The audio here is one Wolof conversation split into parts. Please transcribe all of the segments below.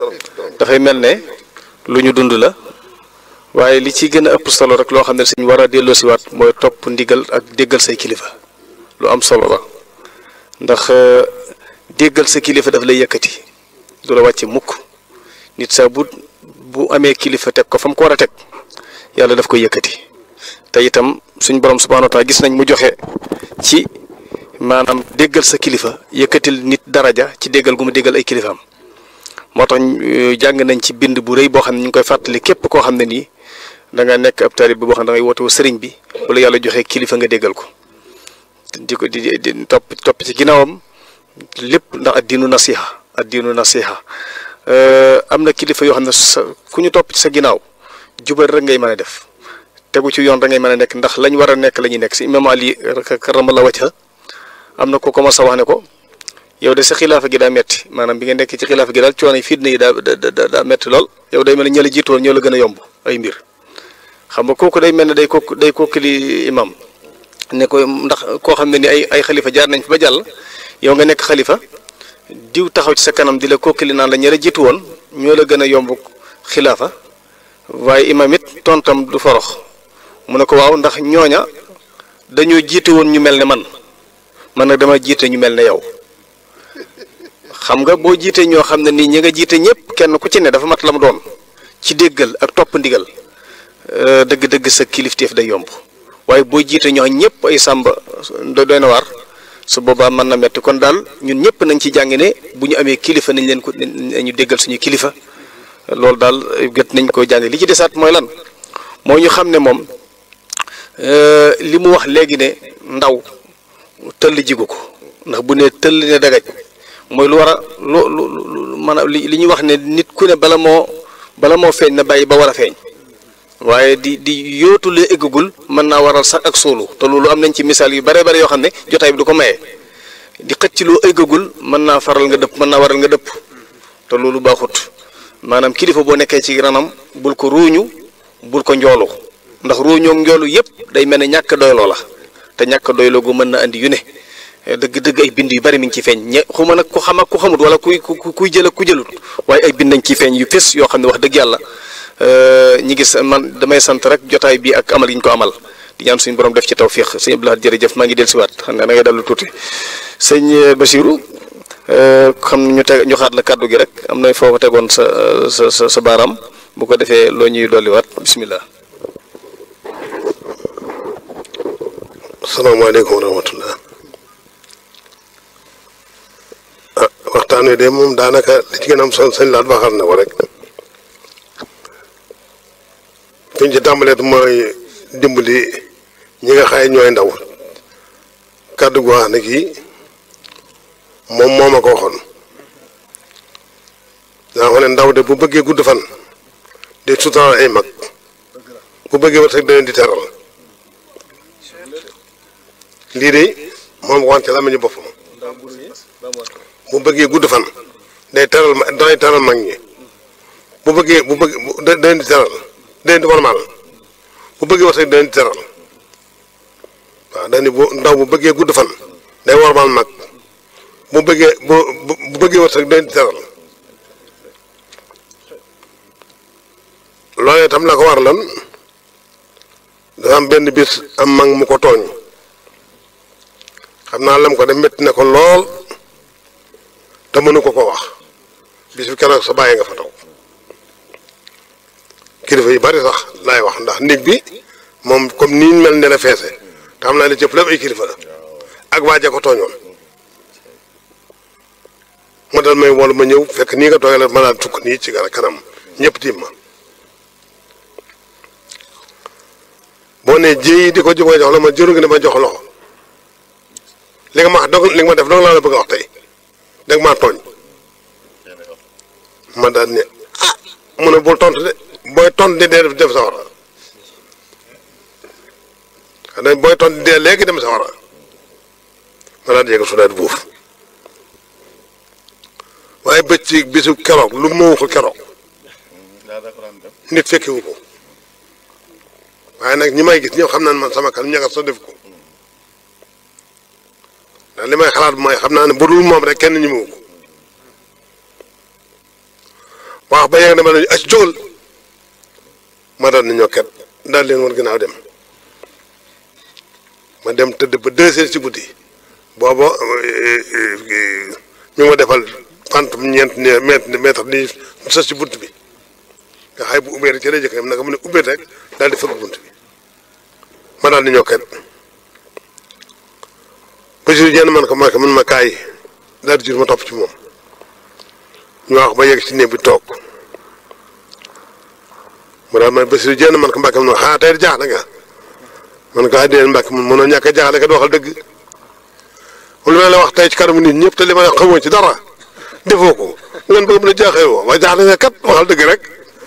dafay mel ne lu ñu dund la waaye li ci gën a ëpp solo rek loo xam ne suñ war a delloosiwaat mooy topp ndigal ak déggal say kilifa lu am solo la ndax déggal sa kilifa daf lay yëkkati du la wàcce mukk nit saa bu bu amee kilifa teg ko fa mu ko war a teg yàlla daf koy yëkkati te itam suñ borom subhaanahu wa taala gis nañ mu joxe ci maanaam déggal sa kilifa yëkkatil nit daraja ci déggal gu mu déggal ay kilifaam moo tax jàng nañ ci bind bu rëy boo xam ne ñu ngi koy fàttali képp koo xam ne nii da nga nekk ab taalibe boo xam ne da ngay woote sëriñ bi wala yàlla joxe kilifa nga déggal ko di ko di di topp topp ci ginnaawam lépp ndax addiinu nasiha addiinu nasiha am na kilifa yoo xam ne sa ku ñu topp ci sa ginnaaw jubal rek ngay mën a def tegu ci yoon rek ngay mën a nekk ndax lañ war a nekk la ñuy nekk si imam Ali karamallahu wajha am na ku commencé wax ne ko yow de sa xilaafa gi daa metti maanaam bi nga nekk ci xilaafa gi daal coono yi fitna yi daa daa daa metti lool yow day mel ne ña la jiitoon ñoo la gën a yomb ay mbir xam nga kooku day mel ne day kooku day kooku li imam ne ko ndax koo xam ne ni ay ay xalifa jaar nañ fi ba jàll yow nga nekk xalifa diw taxaw ci sa kanam di la kookili naan la ña la jiitu woon ñoo la gën a yomb xilaafa waaye imam it tontam du forox mu ne ko waaw ndax ñooña dañoo jiite woon ñu mel ne man man nag dama jiite ñu mel ne yow xam nga boo jiitee ñoo xam ne nii ñi nga jiite ñëpp kenn ku ci ne dafa mat la mu doon ci déggal ak topp ndigal dëgg-dëgg sa kilifteef day yomb waaye boo jiite ñoo ñëpp ay sàmba doy na waar su boobaa mën na metti kon daal ñun ñëpp nañ ci jàng ne bu ñu amee kilifa nañ leen ko ñu déggal suñu kilifa loolu daal gët nañ ko jàng li ci desaat mooy lan moo ñu xam ne moom li mu wax léegi ne ndaw tëll jigu ko ndax bu ne tëll ne dagaj mooy lu war a lu lu maanaam li li ñuy wax ne nit ku ne bala moo bala moo feeñ na bàyyi ba war a feeñ waaye di di yóotu lee eggagul mën naa waral sax ak suulu te loolu am nañ ci misaal yu bare bare yoo xam ne jotaay bi du ko maye di xëcc loo eggagul mën naa faral nga dëpp mën naa waral nga dëpp te loolu baaxut maanaam kilifa boo nekkee ci ranam bul ko ruuñu bul ko njoolu ndax ruuñoo njoolu yëpp day mel ne ñàkk doyloo la te ñàkk doyloo gu mën na andi yu ne dëgg-dëgg ay bind yu bari mi ngi ci feeñ ñe xuma nag ku xam ak ku xamut wala kuy kuy jël ak ku jëlut waaye ay bind nañ ci feeñ yu fés yoo xam ne wax dëgg yàlla ñi gis man damay sant rek jotaay bi ak amal yi ñu ko amal di ñaan suñu borom def ci tawfiq sëñ Abdoulaye jërëjëf maa ngi dellusiwaat xam ne da ngay dellu tuuti sëñ Bachirou xam ñu teg ñu xaat la kàddu gi rek am na foofa tegoon sa sa sa sa baaraam bu ko defee loo ñuy dolliwaat bisimilah. asalaamaaleykum wa rahmatullah ah waxtaan wi de moom daanaka li ci gën a am son sañ laat waxal na ko rek fi ñu ci tàmbaleet mooy dimbali ñi nga xaye ñooy ndaw kàddu gu wax ne kii moom moo ma ko waxoon daa xam ne ndaw de bu bëggee gudd fan di sutaan ay mag bu bëggee war sax da leen di teral lii de moom wante la ñu boppam bu bëggee gudd fan day teral ma day teral mag ñi bu bëggee bu bëgg da leen di teral da leen di warmaal bu bëggee war sax da leen di teral waaw dañ bu ndaw bu bëggee gudd fan day warmaal mag bu bëggee bu bu bëggee war sax da leen di teral loolee tam la ko war lan dafa am benn bis am mag mu ko tooñ xam naa lam ko dem métti na ko lool te mënu ko ko wax bis bi keroog sa bàyyi nga fa taw kilifa yu bari sax laay wax ndax néeg bi moom comme nii mel ne la feese te xam naa li cëpp lépp ay kilifa la ak waaja ko tooñoon ma dal may wol ma ñëw fekk nii nga toogee la ma daal tukk nii ci kanam ñëpp tiim ma boo nee jéey di ko jógee jox la ma jëru nga ne ma jox loxo li nga ma wax dog li nga ma def dong laa la bëgg a wax tey danga maa tooñ ma daal ne ah mu ne bul tontu de booy tontu de dee def sa wara xanaa booy tontu dee léegi dem sa wara ma daal di yegg su daal buuf waaye bëcc bisu keroog lu mu ko keroog nit fekkiwu ko waaye nag ñi may gis ñëw xam naa ne man sama kan ñaga sa def ko ndax li may xalaat mooy xam naa ne bu dul moom rek kenn ñi mu ko ba yegg ne ma ne ac jógal ma daal ni ñokket daal leen woon ginnaaw dem ma dem tëdd ba deux heures ci guddi booba ñu ma defal pant ñeent ne mètre mètre ni sës ci bunt bi nga xay bu ubbee rek ci lay jëkk naka mu ne ubbee rek daal di fëgg bunt bi ma daal di ñokket ba jur jenn man ko ma man ma kaay daal di jur ma topp ci moom ñu wax ba yegg ci néeg bi toog mu daal man Basiru jenn man ko mbàkke mun xaa tey jaaxle nga man ko addiyeen mbàkke mun mënoo ñàkk a jaaxle ka waxal dëgg lu ma la wax tey ci kanamu nit ñëpp te li ma xamoo ci dara defoo ko ngeen bëgg mën a jaaxee woo waaye jaaxle nga kat waxal dëgg rek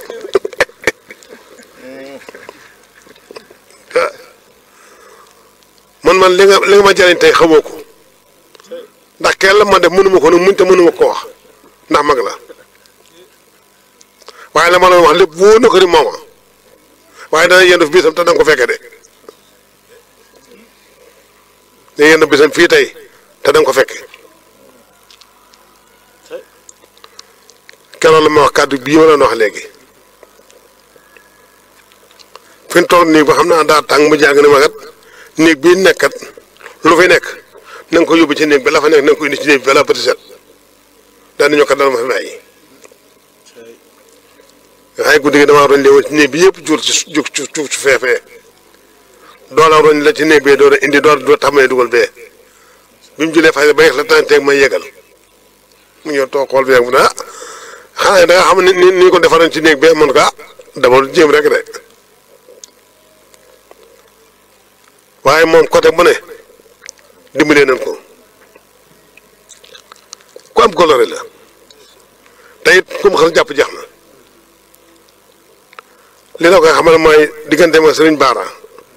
man man li nga li nga ma jëriñ tey xamoo ko ndax kenn la ma def mënuma ko nag muñ te mënuma ko wax ndax mag la waaye la ma doon wax lépp wóor na ko ni mooma waaye dana yendu bisam te danga ko fekke de dana yendu bisam fii tey te danga ko fekke keroog la ma wax kàddu bii ma doon wax léegi fi mu toll nii ba xam naa daa tàng mu jàng ne ma kat néeg bii nekkat lu fi nekk na nga ko yóbbu ci néeg bi la fa nekk na nga ko indi ci néeg bi balaa bëti set daan nañoo kat dana ma fi bàyyi nga xay guddi gi damaa roñ lee ci néeg bi yëpp jur ci jug ci suuf ci feefee doola roñ la ci néeg bee door a indi door door tax may dugal bee bi mu julee fay ba yegg la tànteeg may yegal mu ñëw toog xool bi yegg mu ne ah xanaa da nga xam ne ni ni ko defaroon ci néeg bee man ko ah dama jéem rek de waaye moom côté bu ne dimbalee nañ ko ku am coloré la te it ku mu xas jàpp jeex na li la koy xamal mooy diggante ma sëriñ Baara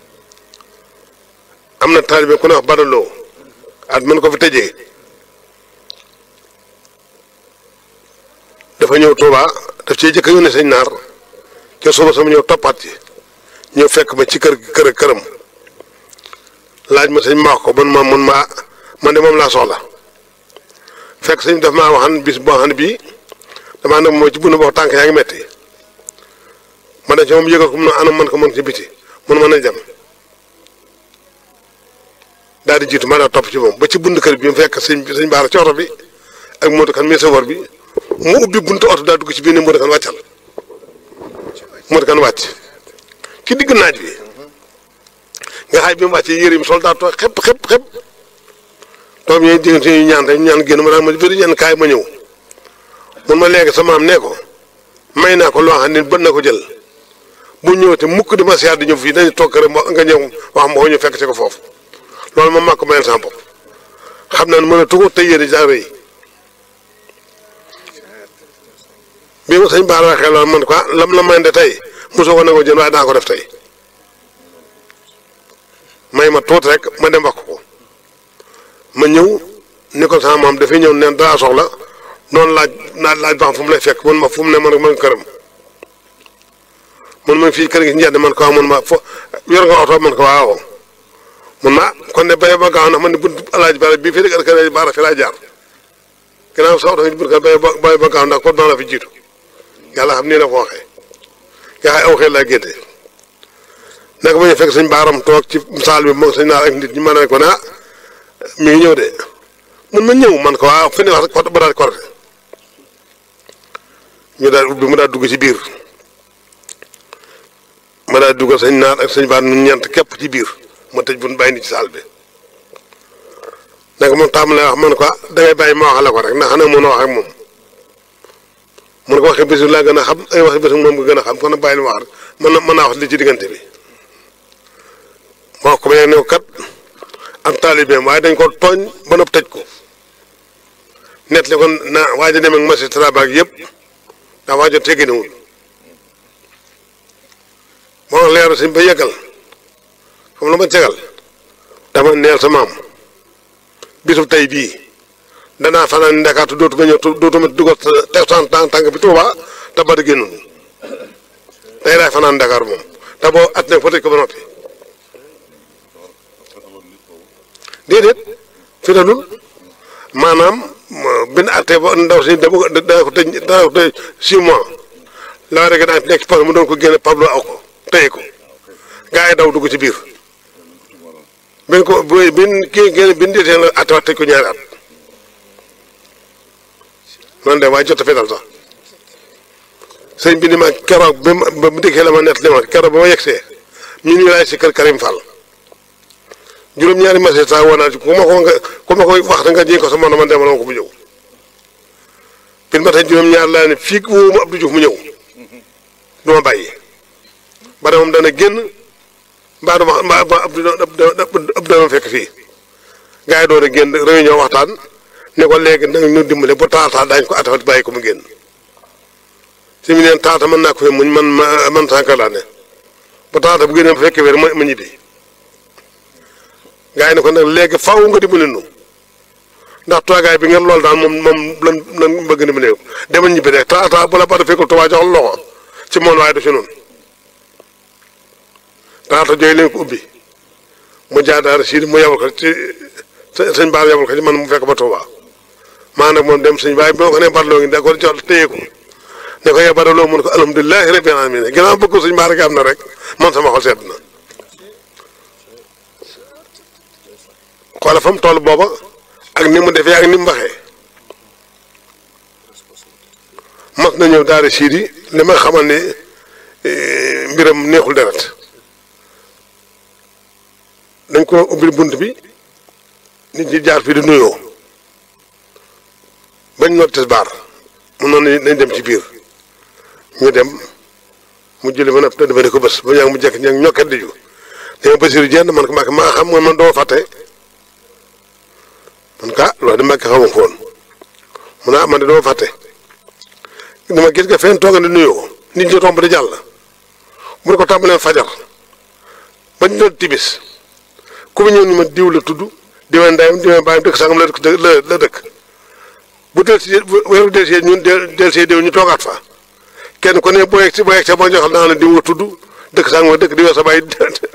am na taalibe ku ne wax badaloo at mën ko fi tëjee dafa ñëw Touba daf cee jëkk yónnee sëñ naar ca suba sama ñëw toppaat ci ñëw fekk ma ci kër kër këram laaj ma sëñ ma wax ko man ma man ma man de moom laa soxla fekk sëñ daf maa waxan bis boo xam ne bii damaa ne moo ci bund boo tànk yaa ngi metti ma ne ci moom yëgal ko mun a anam man ko mën ci biti mun mën a dem daal di jiitu ma daa topp ci moom ba ci bund kër bi mu fekk sëñ bi sëñ baara ci oto bi ak Modou kan mi safar bi mu ubbi buntu oto daa dugg ci biir ne Modou kan wàccal Modou kan wàcc ci digg naaj bi nga xay bi mu wàccee yére yi sol daa tooy xepp xepp xepp doom yooyu diggante ñu ñaan rek ñaan génn ma daan ma bëri ñaan kaay ma ñëw mun ma léegi sama am ne ko may naa ko loo xam ne bën na ko jël bu ñëwee te mukk di ma siyaat di ñëw fii dañu toog rek nga ñëw wax ma ko ñu fekk ci ko foofu loolu moom maa ko mayal sama bopp xam naa ne mën a tugu te yére daa rëy bii ma sëñ Ba la waxee loolu man quoi lam la may de tey mosoo ko nangoo jël waaye daa ko def tey may ma tuut rek ma dem wax ko ma ñëw ni ko sama maam dafay ñëw neen daa soxla noonu laaj naa laaj ba xam fu mu lay fekk man ma fu mu ne man rek man këram man ma fii kër gi njënd man ko man ma fo yor nga oto man ko waaw man ma kon ne béy ba gaaw na man ne bunt alaaji baara bii fii rek kër baara fi laa jaar ginnaaw sa oto nga bunt kër béy ba béy ba gaaw ndax ko doon la fi jiitu yàlla xam nii la ko waxee nga xay aw xel laa génte naka ma ñu fekk sëñ baaram toog ci saal bi moom sëñ naar ak nit ñi ma ne ko naa mi ngi ñëw de mun ma ñëw man ko waaw fi ne wax rek ba daal korte ñu daal ubbi mu daal dugg ci biir ma daal duggal sëñ naar ak sëñ baar ñun ñeent képp ci biir ma tëj bu bàyyi ni ci saal bi naka moom tàmm lay wax man ko dangay bàyyi ma waxale ko rek ndax xanaa mën a wax ak moom mun ko waxee bés laa gën a xam ay waxi bés moom nga gën a xam kon nag bàyyi li ma wax rek mën na mën naa wax li ci diggante bi ma wax ko ba yegg ne ko kat am taalibeem waaye dañ ko tooñ ba nopp tëj ko net li kon na waa ji dem ak magistrat baag yëpp ndax waa jo tegginewul moo leeru si ba yeggal xam la ma tegal dama neel sa maam bisub tey bii danaa fanaan ndakaatu dootuma ñëw dootuma dugal te sant tànk bi Tuuba te ba di génn tey laay fanaan Ndakaar moom te boo at nag fa tëj ko ba noppi déedéet fi na dul maanaam bin attee ba ndaw si dama da ko tëj da ko tëj six mois la rek daan nekk ci poche mu doon ko génne Pablo aw ko téye ko gaa yi daw dugg ci biir bin ko bin kii génn bin déetee la at tëj ko ñaari at noonu de waaye jot a fetal sax sëñ bi ni ma keroog ba ma ba mu dikkee la ma nett li ma keroog ba ma yegsee ñu ñu laay si kër Karim Fall juróom-ñaari message saa woo naa ci ku ma ko nga ku ma koy wax nga jéem ko sa mën man demal ma ko bu ñëw bin ma tey juróom-ñaar laa ne fii woo mu Abdou Diouf mu ñëw du ma bàyyi ba de moom dana génn mbaa dama mbaa mbaa Abdou Abdou dama fekk fii gars yi doon a génn réunion waxtaan ne ko léegi nag ñu dimbale ba taata daañu ko atawat bàyyi ko mu génn si mu neen taata mën naa ko fi muñ man ma man sànq laa ne ba taata bu génnee ba fekkee wér ma ma ñibbi gars yi ne ko nag léegi faaw nga dimbale nu ndax toogaay bi ngeen lool daal moom moom lan lan bëgg dimbale demal ñibbi rek taata bu la ba fekkul tubaab joxal loxo ci moom waaye du ci noonu taata jooy leen ko ubbi mu jaadaar si mu yabal ko ci sëñ Baar yabal ko ci man mu fekk ba Tuuba maa nag moom dem sëñ baay bi ma ko nee Badaloo ngi da ko jox téye ko ne ko yow Badaloo mun ko alhamdulilahi rabbil alamin ginnaaw bëgg sëñ Baar gi am na rek man sama xol sedd na. xoola fa mu toll booba ak ni mu defee ak ni mu waxee mas na ñëw daara siidi li ma xamal ni mbiram neexul deret dañ ko ubbil bunt bi nit ñi jaar fii di nuyoo bañ noot tisbaar mu noonu nañ dem ci biir ñu dem mu jëli ba nag dafa ne ko bés ba ñaa mu jekk ña ñokket di ju dama Basiru jenn man ko Mbàkke maa xam nga man doo fàtte man ka loolu de Mbàkke xamu ko woon mu ne ah man de doo fàtte dama gis nga fenn tooga di nuyoo nit ñi tomb di jàll mu ne ko tàmbaleen fajar bañ doon tibis ku mu ñëw ni ma diw la tudd diwee ndeyam diwee bàyyam dëkk sangam la dëkk la la dëkk bu del si weeru del si ñun del see diw ñu toogaat fa kenn ku ne boo yegg si boo yegg see boo joxal naa ne diw nga tudd dëkk sangam la dëkk diwee sa bàyyi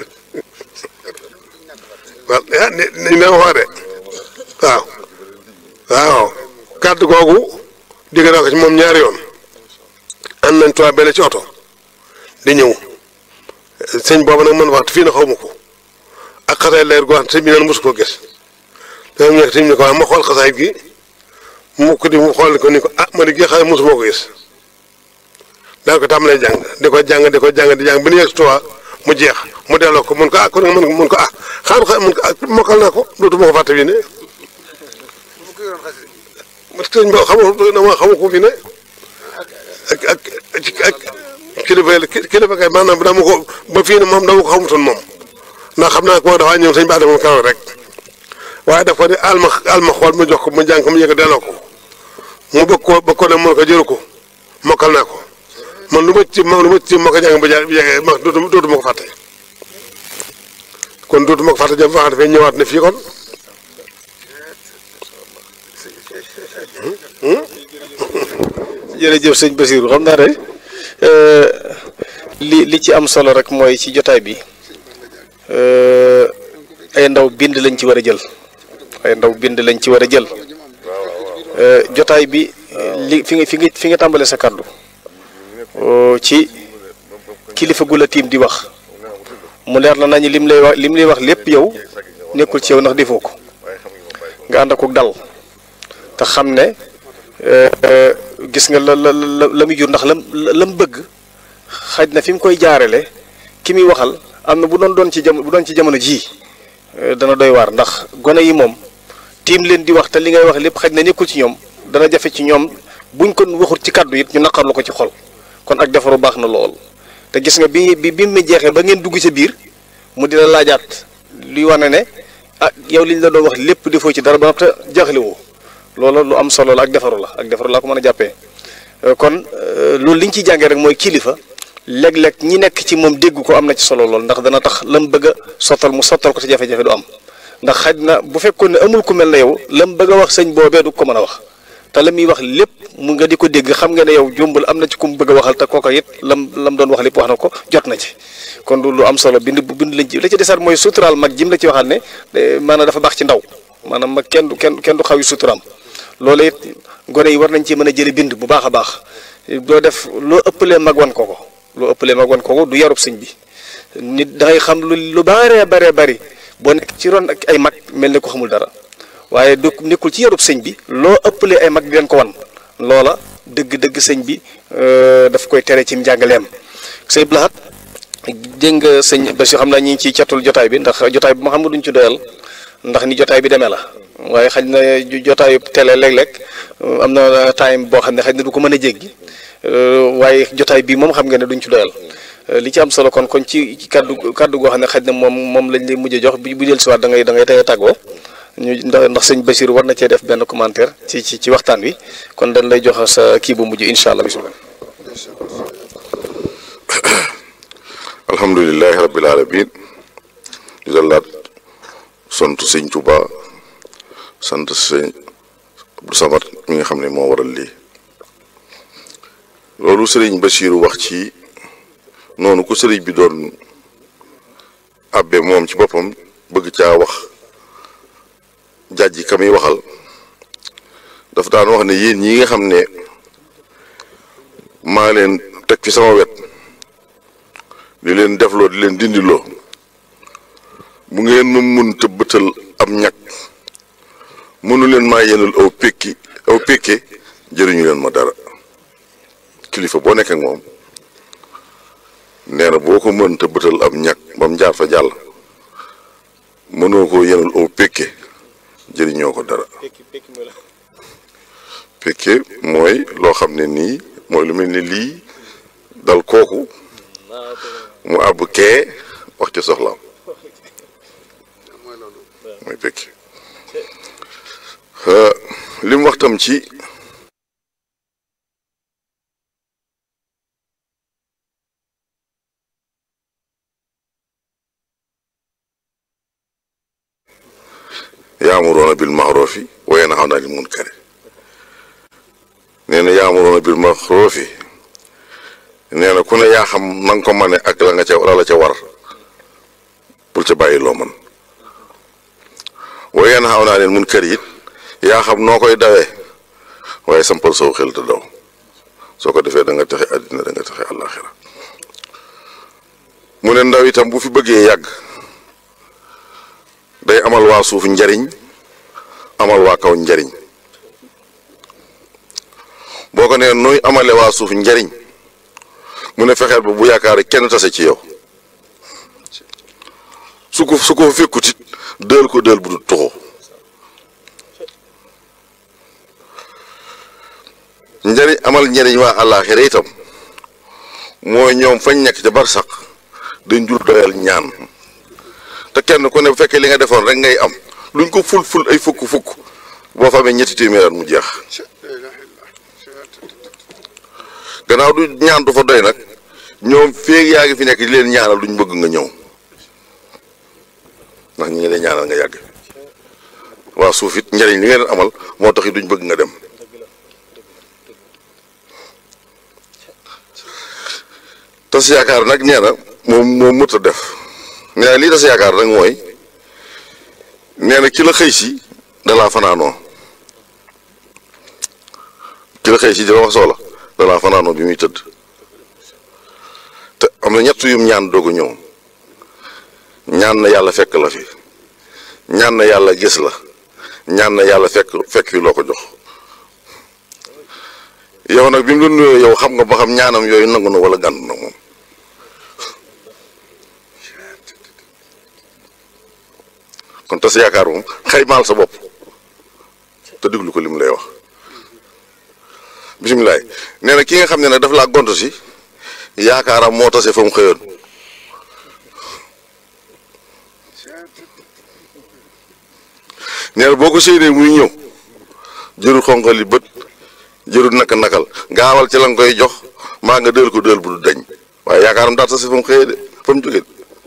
waaw ah ni ni ma wax de waaw waaw kàddu googu digg naa ko ci moom ñaari yoon ànd nañ tubaab benn ci oto di ñëw sëñ boobu nag man waxtu fii na xaw ma ko ak xasaay leer gu wax sëñ bi naan mosu koo gis dama nekk sëñ bi ne ko ma xool xasaay gi mu ko di mu xool ko ni ko ah ma di gi xasaay mosu moo ko gis daal ko tàmbalee jàng di ko jàng di ko jàng di jàng ba nu yegg tubaab mu jeex mu delloo ko mun ko ah kon nga mun ko ah xaar xa mun ko ah mokkal naa ko dootuma ko fàtte fii ne sëñ bi xamu dama xamu ko fii ne ak ak ak kilifa kilifa kay maanaam dama ko ba fii ne moom dama ko xamutoon moom ndax xam naa ko dafaa ñëw sëñ bi adama kaw rek waaye daf ko ne alma alma xool mu jox ko mu jàng ko mu yëg delloo ko mu bëgg ko bëgg ko ne mun ko jëru ko mokkal naa ko man lu ma ci ma lu ma ci ma ko jàng ba ja bi jegee ma dootu dootu ma ko fàtte kon dootu ma ko fàtte jëm fa dafay ñëwaat ne fii kon jërëjëf sëñ Basiru xam naa ne li li ci am solo rek mooy ci jotaay bi ay ndaw bind lañ ci war a jël ay ndaw bind lañ ci war a jël jotaay bi li fi nga fi nga fi nga tàmbalee sa kàddu ci kilifa gu la tiim di wax mu leer la nañu lim lay wax lim lay wax lépp yow nekkul ci yow ndax defoo ko nga ànd ak dal te xam ne gis nga la la la la muy jur ndax lam la mu bëgg xaj na fi mu koy jaarale ki muy waxal am na bu doon doon ci jamono bu doon ci jamono jii dana doy waar ndax gone yi moom tiim leen di wax te li ngay wax lépp xaj na nekkul ci ñoom dana jafe ci ñoom buñ ko waxul ci kàddu it ñu naqarlu ko ci xol kon ak defaru baax na lool te gis nga bi bi bi mu jeexee ba ngeen dugg sa biir mu dina laajaat luy wane ne ah yow liñ la doon wax lépp defoo ci dara ba te jaaxle woo loolu lu am solo la ak defaru la ak defaru laa ko mën a jàppee kon loolu li ñu ciy jàngee rek mooy kilifa léeg-léeg ñi nekk ci moom dégg ko am na ci solo lool ndax dana tax lam bëgg a sottal mu sottal ko ci jafe-jafe du am ndax xaj na bu fekkoon ne amul ku mel ne yow lam bëgg a wax sëñ boobee du ko mën a wax te la muy wax lépp mu nga di ko dégg xam nga ne yow jombul am na ci ku mu bëgg a waxal te kooka it lam lam doon wax lépp wax na ko jot na ci kon du lu am solo bind bu bind lañ ci la ci desaat mooy suturaal mag jim la ci waxaat ne maanaam dafa baax ci ndaw maanaam mag kenn du kenn kenn du xaw yi suturaam loolu it gone yi war nañ ci mën a jële bind bu baax a baax doo def loo ëppalee mag wan ko ko loo ëppalee mag wan ko ko du yarub sëñ bi nit da ngay xam lu lu baree baree bari boo nekk ci ron ak ay mag mel ni ko xamul dara waaye du nekkul ci yarub sëñ bi loo ëppalee ay mag di leen ko wan loola dëgg-dëgg sëñ bi daf koy tere ci njàngaleem sëñ Blahat dégg nga sëñ ba si xam naa ñi ngi ciy catul jotaay bi ndax jotaay bi ma xam nga duñ ci doyal ndax ni jotaay bi demee la waaye xaj na jotaayu télé léeg-léeg am na time boo xam ne xaj na du ko mën a jéggi waaye jotaay bi moom xam nga ne duñ ci doyal li ci am solo kon kon ci kaddu kaddu goo xam ne xaj na moom moom lañ lay mujj a jox bu bu jël si waat da ngay da ngay tey tàggoo ñu ndax ndax sëñ Bachir war na cee def benn commentaire ci ci ci waxtaan wi kon dañ lay jox sa kii bu mujj incha allah bisimilah. alhamdulilahi rabbil alamin di dallaat sant sëñ Tuba sant sëñ Abdou Samad mi nga xam ne moo waral lii loolu sëriñ Bachir wax ci noonu ku sëriñ bi doon abbe moom ci boppam bëgg caa wax jàjji ka muy waxal daf daan wax ne yéen ñi nga xam ne maa leen teg fi sama wet di leen defloo di leen dindiloo bu ngeen ma mun tëbbatal am ñag mënu leen maa yenul aw pékki aw pékke jëriñu leen ma dara kilifa boo nekk ak moom nee na boo ko mën tëbbatal am ñag ba mu jaar fa jàll mënoo ko yenul aw pékke jëriñoo ko dara pékke mooy loo xam ne nii mooy lu mel ni lii dal kooku mu àbb kee wax ci soxlaam mooy pékke li mu wax tam ci yaamuroona bil maxroofi wa yanhawna anil munkari nee na yaamuroona bil maxroofi nee na ku ne yaa xam na nga ko mane ak la nga ca la la ca war bul ca bàyyi loo man wa yanhawna anil munkari it yaa xam noo koy dawee waaye sampal soo xel te daw soo ko defee da nga texe àddina da nga texe àllaaxira mu ne ndaw itam bu fi bëggee yàgg day amal waa suuf njariñ amal waa kaw njariñ boo ko nee nuy amale waa suuf njariñ mu ne fexeel ba bu yaakaar kenn tase ci yow su ko su ko fekkut it dël ko dël bu du tuxu njariñ amal njariñ waa àllaaxira itam mooy ñoom fañ nekk ca barsax dañ jul doyal ñaan te kenn ku ne bu fekkee li nga defoon rek ngay am luñ ko ful ful ay fukk fukk boo fa amee ñetti téeméer mu jeex gannaaw du ñaan du fa doy nag ñoom féeg yaa ngi fi nekk di leen ñaanal duñ bëgg nga ñëw ndax ñi ngi leen ñaanal nga yàgg waa suuf it njariñ li nga leen amal moo tax it duñ bëgg nga dem tas yaakaar nag nee na moom moom mët a def nee na lii tas yaakaar nag mooy nee na ki la xëy si dalaa fanaanoo ki la xëy si di la wax soxla dalaa fanaanoo bi muy tëdd te am na ñett yum ñaan doog a ñëw ñaan na yàlla fekk la fi ñaan na yàlla gis la ñaan na yàlla fekk fekk fi loo ko jox yow nag bi mu la nuyoo yow xam nga ba xam ñaanam yooyu nangu na wala gànd na moom kon tas yaakaar moom xaymaal sa bopp te déglu ko li mu lay wax bisimilah nee na ki nga xam ne nag daf laa gont si yaakaaram moo tase fa mu xëyoon nee na boo ko séenee muy ñëw jërul xonqali bët jërul naka nakal gaawal ci la nga koy jox maa nga dël ko dël bu du dañ waaye yaakaaram daa tase fa mu xëyee de fa mu jógee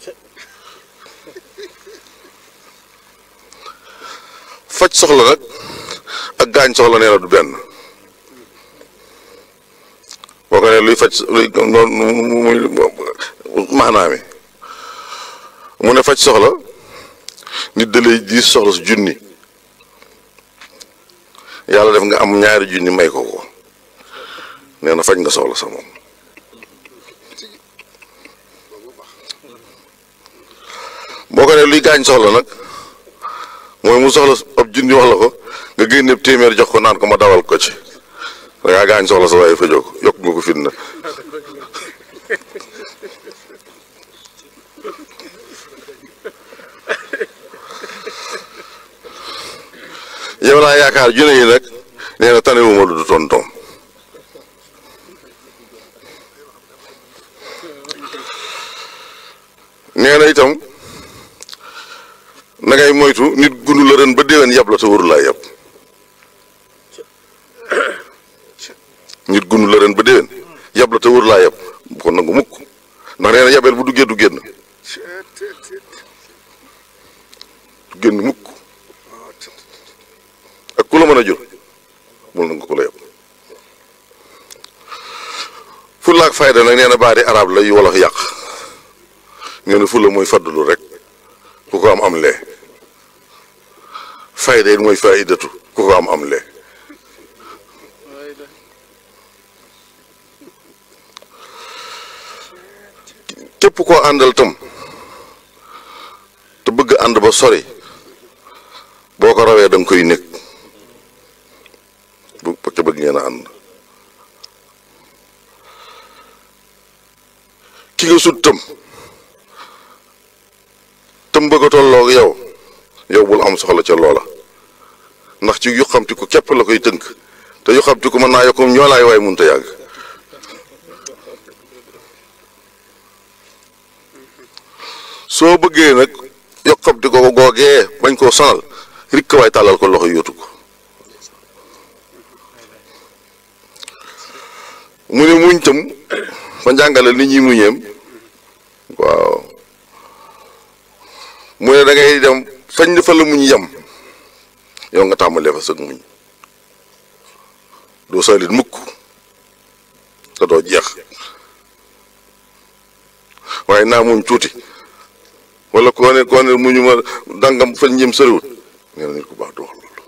faj soxla nag ak gaañ soxla nee na du benn boo ko ne luy faj luy noonu muy maanaami mu ne faj soxla nit da lay diis soxla su junni yàlla def nga am ñaari junni may ko ko nee na faj nga soxla sa moom boo ko ne luy gaañ soxla nag mooy mu soxla ab junni wax la ko nga génne téeméer jox ko naan ko ma dawal ko ci da ngaa gaañ soxla sa waaye fajoo ko yokk nga ko fitna yow laa yaakaar junne yi nag nee na tanewuma lu du tontoom nee na itam na ngay moytu nit gundu la ren ba déwén yab la te waru laa yab nit gundu la ren ba déwén yab la te waru laa yab bu ko nangu mukk ndax nee na yabeel bu duggee du génn du génn mukk ak ku la mën a jur bul nangu ko la yab fulla ak fayda nag nee na baadi arab la yu wolof yàq nee na fulla mooy faddulu rek ku ko am am lee fayda it mooy faidatu ku ko am am lee képp koo àndal tam te bëgg ànd ba sori boo ko rawee da nga koy nekk bu ca bëgg ngeen a ànd ki nga sut tam tam bëgg a tolloog yow yow bul am soxla ca loola ndax ci yu xamti ko képp la koy tënk te yu xamti ko mën naa yokkum ñoo laay waay mënut a yàgg soo bëggee nag yokkamti ko googee bañ koo sonal rikk waay tàllal ko loxo yóotu ko mu ne muñ tam fa njàngale nit ñi muñeem waaw mu ne da ngay dem fañ fa la muñ yem yow nga tàmbalee fa sëg muñ doo salit mukk te doo jeex waaye naa muñ tuuti wala koo ne koo ne muñu ma dangam fañ jëm sëriwut nee na nit ku baax du wax loolu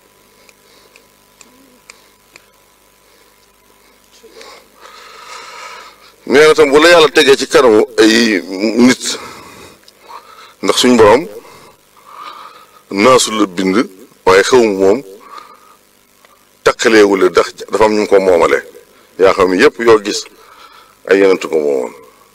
nee na tam bu la yàlla tegee ci kanamu ay nit ndax suñ borom naasu la bind waaye xew mu moom takkaleewule ndax dafa am ñu ko moomale yaa xam yépp yoo gis ay yenentu ko moomoon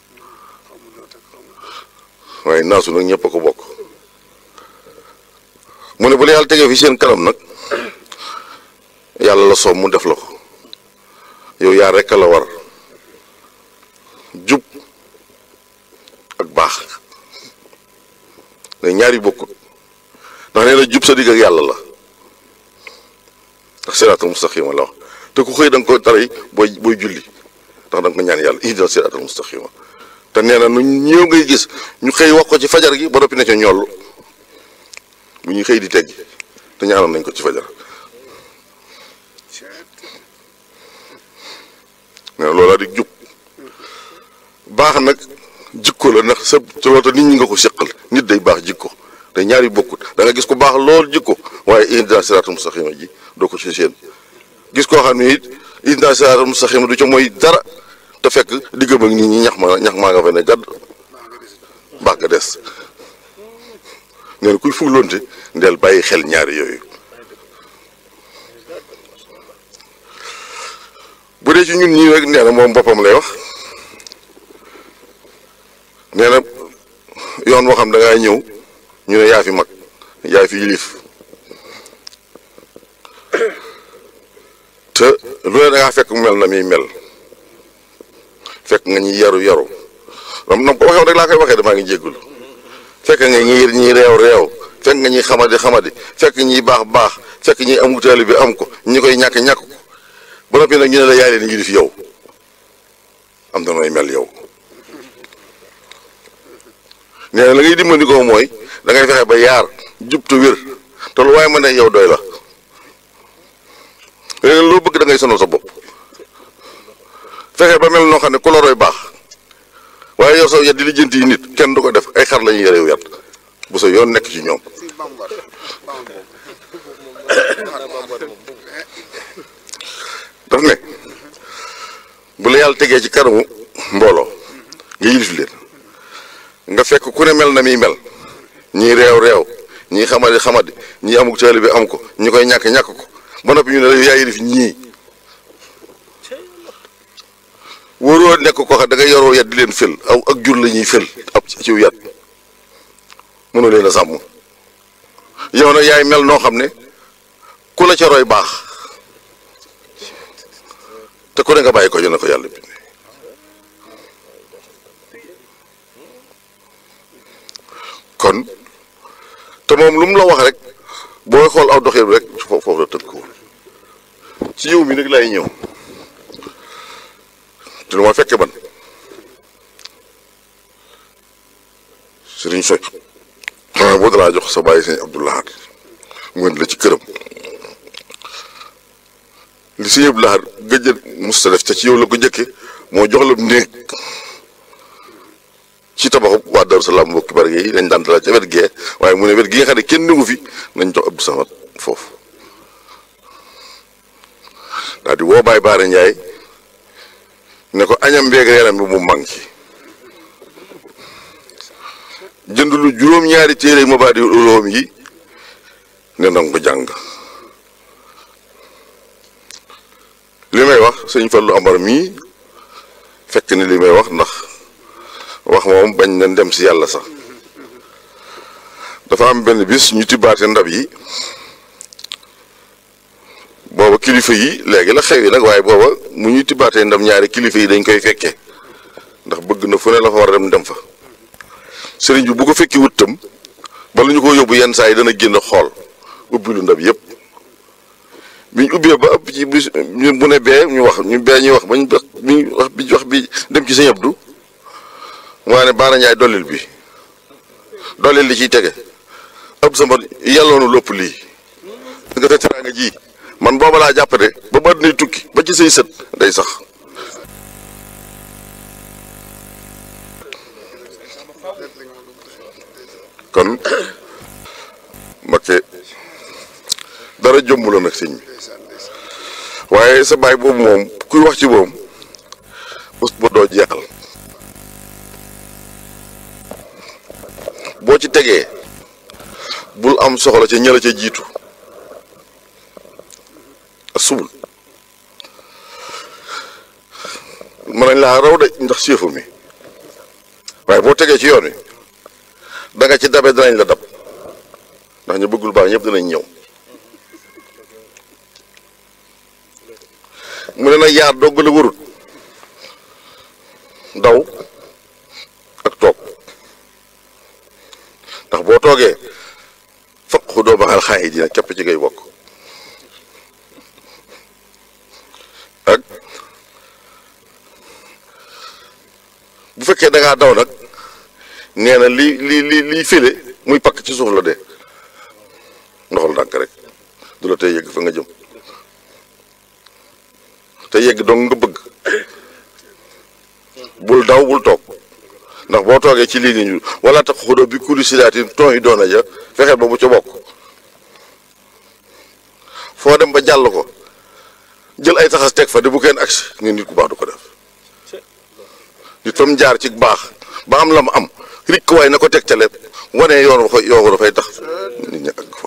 waaye naasu nag ñëpp a ko bokk mu ne bu la yàlla tegee fi seen kanam nag yàlla la soob mu def la ko yow yaa rekk la war jub ak baax ne ñaari bokkut ndax nee na jub sa digg ak yàlla la ndax siraatal mustaqima la wax te ku xëy da nga ko tari booy booy julli ndax da nga ko ñaan yàlla ihdina siraatal mustaqima te nee na nu ñëw ngay gis ñu xëy wax ko ci fajar gi ba noppi ne ca ñoll bu ñuy xëy di teggi te ñaanoon nañ ko ci fajar nee na loolaa di jub baax nag jikko la ndax sa loolu nit ñi nga ko seqal nit day baax jikko te ñaari bokkut da nga gis ko baax lool jikko waaye ihdina siraatal mustaqima ji doo ko ci seen gis koo xam ne it ihdina siraatal mustaqima du ca mooy dara te fekk diggam ak nit ñi ñax ma ñax maa nga fa ne gàdd baax nga des nee na kuy fuglonte ndeel bàyyi xel ñaari yooyu bu dee ci ñun ñii rek nee na moom boppam lay wax nee na yoon boo xam da ngaa ñëw ñu ne yaa fi mag yaa fi yilif te lu ne da ngaa fekk mel na muy mel fekk nga ñi yaru yaru am na ko waxee rek laa koy waxee damaa ngi jéggulu fekk nga ñi ñi réew réew fekk nga ñi xamadi xamadi fekk ñi baax baax fekk ñi am taali bi am ko ñi koy ñàkk ñàkk ko ba noppi nag ñu ne la yaay leen yilif yow am na nooy mel yow nee na la ngay dimbali ko mooy da ngay fexe ba yaar jub te wér te lu waaye mën ne yow doy la léegi loo bëgg da ngay sonal sa bopp fexe ba mel noo xam ne ku la roy baax waaye yow soo yet di lijjanti yi nit kenn du ko def ay xar la ñuy yorew yat bu sa yoon nekk ci ñoom daf ne bu la yàlla tegee ci kanamu mbooloo nga yilif leen nga fekk ku ne mel na muy mel ñii réew réew ñii xamadi xamadi ñii amuk taalibe bi am ko ñi koy ñàkk ñàkk ko ba noppi ñu ne la yaa yilif ñii wóoroo nekk ko xam da nga yoroo yat di leen fël aw ak jur la ñuy fël ab ciw yat mënu leen a sàmm yow nag yaay mel noo xam ne ku la ca roy baax te ku ne nga bàyyi ko ñu ne ko yàlla bi kon te moom lu mu la wax rek booy xool aw doxin rek foofu foofu la tënk ko ci yow mi nag lay ñëw te lu ma fekke ban sëriñ soy xanaa boo dalaa jox sa bàyyi sëñ Abdoulahat mu indi la ci këram li sëñ Abdoulahat gëj a musta def te ci yow la ko njëkke moo jox la néeg ci tabaxu waa Darou Salaam mbokki bari yi dañ daan dalal ca wet gee waaye mu ne wet gi nga xam ne kenn néegu fi nañ jox Abdou Samad foofu daal di woo Baye Baara Ndiaye ne ko añam beeg reeram bi mu manqué jënd lu juróom-ñaari téere ma baa di ulóom yi ne nanga ko jàng li may wax sëñ Fallu Amar mii fekk ni li may wax ndax wax moom bañ na dem si yàlla sax dafa am benn bis ñu tibbaate ndab yi booba kilifa yi léegi la xew yi nag waaye booba mu ñu tibbaatee ndam ñaari kilifa yi dañ koy fekkee ndax bëgg na fu ne la fa war a dem dem fa sëriñ bi bu ko fekki wut tam bala ñu ko yóbbu yenn saa yi dana génn xool ubbi lu ndab yëpp bi ñu ubbee ba ëpp ci bis bu ne bee ñu wax ñu bee ñuy wax bañ bi wax bi wax bi dem ci sëñ Abdu maa ne Baara Njaay dollil bi dollil li ciy tege ëpp sama yàlloonu lopp lii nga te teraanga ji man booba laa jàpp de ba ba nuy tukki ba ci say sët day sax kon Mbakke dara jomb la nag sëñ bi waaye sa baay boobu moom kuy wax ci moom bés ba doo jeexal boo ci tegee bul am soxla ca ñëla ca jiitu subul mën nañ laa raw de ndax séefu mi waaye boo tegee ci yoon wi da nga ci dabe danañ la dab ndax ñu bëggul baax ñëpp dinañ ñëw mu ne nag yaar dogg la warut daw ak toog ndax boo toogee faq xu doo baxal xaay yi dina képp ci ngay bokk ak bu fekkee da ngaa daw nag nee na li li li liy fële muy pakk ci suuf la de ndoxal ndànk rek du la tey yegg fa nga jëm te yegg dong nga bëgg bul daw bul toog ndax boo toogee ci lii nii wala tax xudo bi kuli silaatin ton yi doona ja fexeel ba bu ca bokk foo dem ba jàll ko jël ay taxas teg fa de bu kenn agsi nga nit ku baax du ko def nit fam jaar ci baax ba am la mu am rikk waay na ko teg ca lépp wane yoon wax yoo dafay tax nit ñi ak fa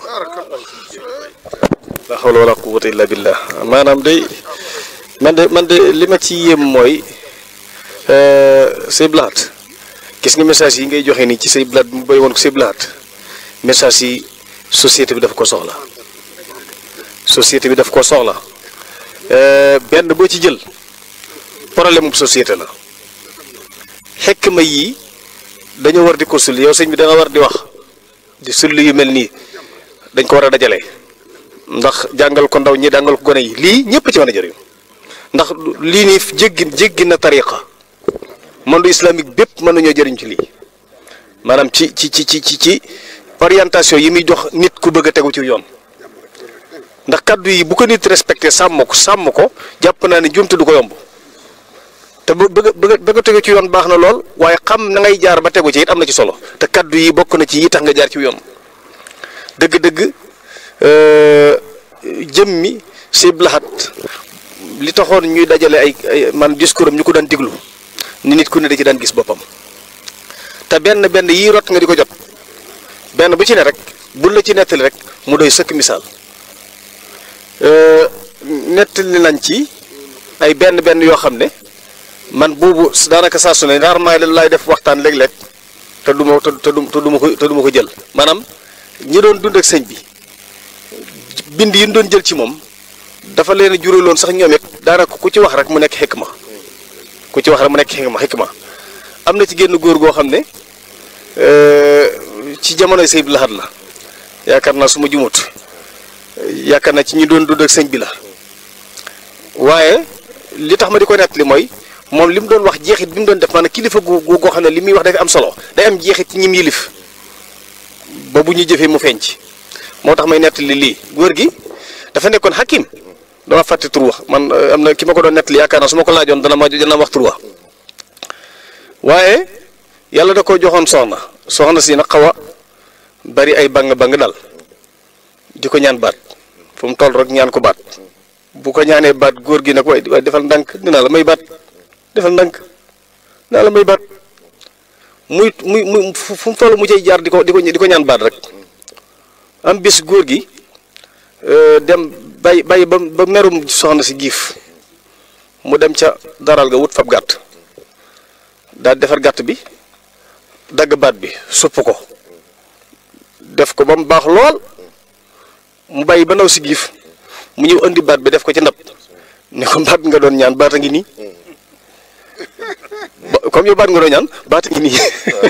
la hawla wala quwwata illa billah maanaam day man de man de li ma ci yéem mooy say blaat gis nga message yi ngay joxe nii ci say blaat mu béy woon ko say blaat message yi société bi daf ko soxla société bi daf ko soxla benn boo ci jël problème mu société la xekk ma yii dañoo war di ko sulli yow sëñ bi da nga war di wax di sulli yu mel nii dañ ko war a dajale ndax jàngal ko ndaw ñi jàngal ko gone yi lii ñëpp ci mën a jëriñ ndax lii nii jéggi jéggi na tariqa monde islamique bépp mën nañoo jëriñ ci lii maanaam ci ci ci ci ci orientation yi muy jox nit ku bëgg a tegu ci yoon ndax kaddu yi bu ko nit respecté sàmm ko sàmm ko jàpp naa ne jumte du ko yomb te bu bëgg bëgg bëgg a tegu ci yoon baax na lool waaye xam na ngay jaar ba tegu ci it am na ci solo te kaddu yi bokk na ci yi tax nga jaar ci yoon dëgg-dëgg jëmmi si blaxat li taxoon ñuy dajale ay ay man discours am ñu ko daan déglu ni nit ku ne da ci daan gis boppam te benn benn yii rot nga di ko jot benn bu ci ne rek bul la ci nettali rek mu doy sëkk misaal nettali nañ ci ay benn benn yoo xam ne man boobu daanaka saa su ne rarement laay def waxtaan léeg-léeg te du ma te du te du ma ko te du ma ko jël maanaam ñi doon dund ak sëñ bi bind yi ñu doon jël ci moom dafa leen a juraloon sax ñoom it daanaka ku ci wax rek mu nekk xikma ku ci wax rek mu nekk xikma xikma am na ci génn góor goo xam ne ci jamonoy sëñ bi laxat la yaakaar naa su ma jumut yaakaar naa ci ñi doon dund ak sëñ bi la waaye li tax ma di ko nettali mooy moom li mu doon wax jeexit bi mu doon def maanaam kilifa gu gu goo xam ne li muy wax dafa am solo day am jeexit ci ñim yilif ba bu ñu jëfee mu feeñ ci moo tax may nettali lii góor gi dafa nekkoon xakim dama fàtte tur wax man am na ki ma ko doon nettali yaakaar naa su ma ko laajoon dana ma dana wax tur wax waaye yàlla da ko joxoon soxna soxna si nag xaw a bari ay bang bang dal di ko ñaan baat fu mu toll rek ñaan ko baat bu ko ñaanee baat góor gi nag waaye waaye defal ndànk dinaa la may baat defal ndànk dinaa la may baat muy muy muy fu mu toll mu cay jaar di ko di ko di ko ñaan baat rek am bis góor gi dem bay bay ba ba merum soxna si giif mu dem ca daral ga wut fab gàtt daal defar gàtt bi dagg baat bi supp ko def ko ba mu baax lool mu bàyyi ba naw si giif mu ñëw indi baat bi def ko ci ndab ne ko baat nga doon ñaan baat a ngi nii comme yow baat nga doon ñaan baat a ngi nii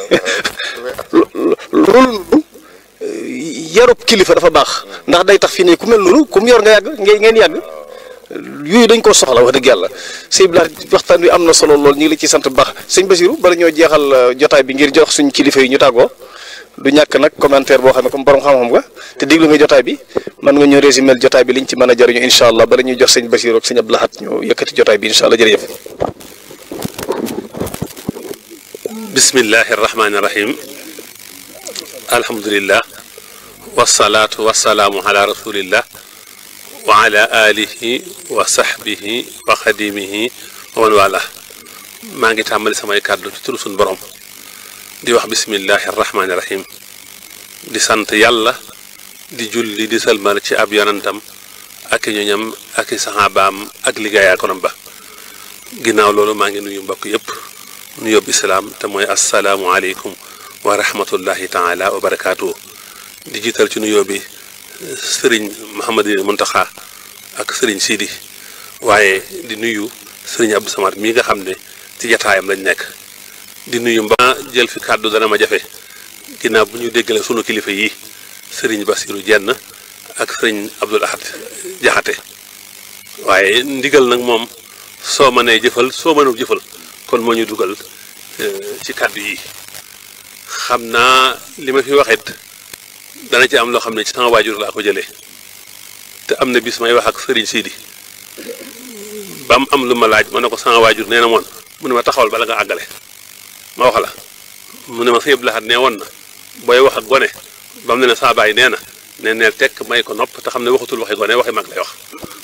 loolu yarub kilifa dafa baax ndax day tax fii ne ku mel noonu ku mu yor nga yàgg ngeen ngeen yàgg yooyu dañ koo soxla wax dëgg yàlla sëñ bi waxtaan wi am na solo lool ñu ngi la ci sant bu baax sëñ Basiru bala ñoo jeexal jotaay bi ngir jox suñ kilifa yi ñu tàggoo du ñàkk nag commentaire boo xam ne comme borom xam-xam nga te déglu nga jotaay bi mën nga ñëw résumé jotaay bi liñ ci mën a jariñu incha allah bala ñuy jox sëñ Basiru ak sëñ Abdou Lahad ñu yëkkati jotaay bi incha allah jërëjëf. bismillahi rahmaani rahim alhamdulillah wasalaatu wasalaamu ala rasulillah wa ala alihi wa sahbihi wa xadimihi wa man wala maa ngi tàmbali samay kàddu ci turu suñ borom di wax bismillahi rahmaani rahim di sant yàlla di julli di salmal ci ab yonantam ak i ñoñam ak i saxaabaam ak liggéeyaakonam ba ginnaaw loolu maa ngi nuyu mbokk yépp nu yóbbu islaam te mooy assalaamu aleykum wa rahmatullahi taala wa barakaatu di jiital ci nuyoo bi sëriñ Mouhamadou Muntaxa ak sëriñ Sidi waaye di nuyu sëriñ Abdou Samad mii nga xam ne ci jataayam lañ nekk di nuyu mba jël fi kàddu dana ma jafe ginnaaw bu ñu déggale sunu kilifa yi sëriñ Basiru Jenn ak sëriñ Abdul Ahad Jaxate waaye ndigal nag moom soo mënee jëfal soo mënul jëfal kon moo ñu dugal ci kàddu yi xam naa li ma fi waxit dana ci am loo xam ne ci sama waajur laa ko jëlee te am na bis may wax ak sëriñ Sidi ba mu am lu ma laaj ma ne ko sama waajur nee na moon mu ne ma taxawal bala nga àggale ma wax la mu ne ma sëñ Abdou Lahad nee woon na booy wax ak gone ba mu ne ne saa baay nee na ne neel tekk may ko nopp te xam ne waxatul waxi gone waxi mag lay wax